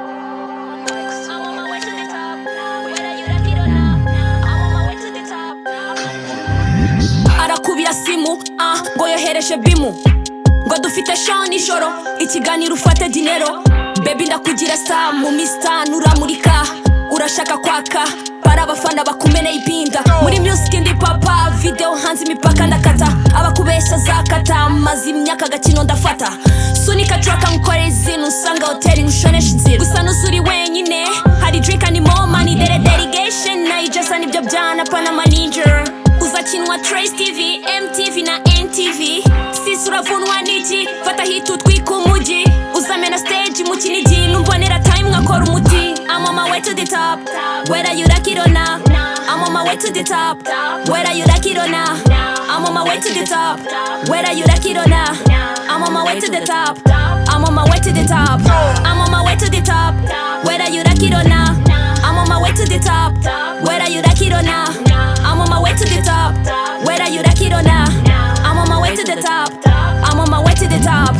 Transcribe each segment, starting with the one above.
I'm on my way to the top now. Whether you like it or not, now. I'm on my way to the top now. arakubira simu ah ngo yohereje bimu ngo dufite shaho nijoro ikiganiro ufate dinero bebi ndakugira sa mu mista nuramurika urashaka kwaka bari abafana bakumeneye ibinda muri music ndi papa video hanze imipaka ndakata abakubeshya zakata maze imyaka agakino ndafata sunika traka nkore izinu usanga hoteli nushonesha inzira gusa nuzuri wenyine hari drink and more money dere derigation nayijasa nibyo byana panama ninja uzakinwa trace tv mtv na ntv sisi uravunwa n'iki fata hiti utwika umujyi uzamena stage mu kinigi numbonera time nkakora umuti I'm on my way to the top whether you like it or not I'm on my way to the top whether you like it or not I'm on my way to the top whether you like it or not I'm on my way to the top I'm on my way to the top I'm on my way to the top whether you like it or not I'm on my way to the top whether you like it or not I'm on my way to the top. Whether you like it or not, I'm on my way to the top. I'm on my way to the top.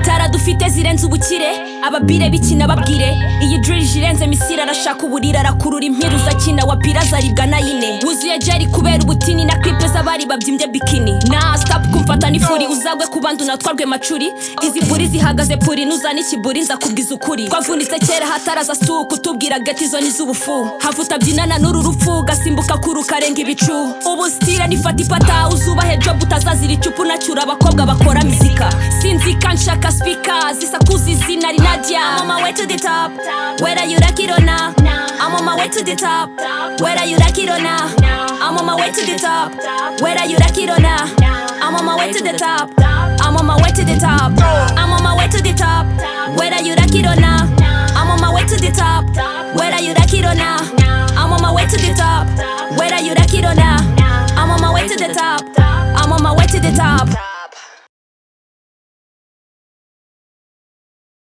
Tara dufite zirenze ubukire, ababire bikina babwire. Iyi dirije irenze misiri arashaka uburira arakurura impiruza akina wa pira azaribwa na yine. Wuzuye jari kubera ubutini na clip z'abari babyimbye bikini. Na stop kumfata n'ifuri uzagwe ku bandi unatwarwe macuri. Izi buri zihagaze puri nuzana ikiburi nzakubwiza ukuri. Twavunitse kera hataraza suku tubwira gati zo ni z'ubufu. Havuta byinana n'uru rupfu gasimbuka kuru karenga ibicu ubu sitira nifata ipata uzubahe job utazazira icupu nacyura abakobwa bakora mizika sinzika nshaka spika zisakuza izina rinajya I'm on my way to the top whether you like it or not I'm on my way to the top whether you like it or not I'm on my way to the top whether you like it or not I'm on my way to the top I'm on my way to the top I'm on my way to the top whether you like it or not I'm on my way to the top whether you like it or not I'm on my way to the top. Whether you like it or not, I'm on my way to the top. I'm on my way to the top.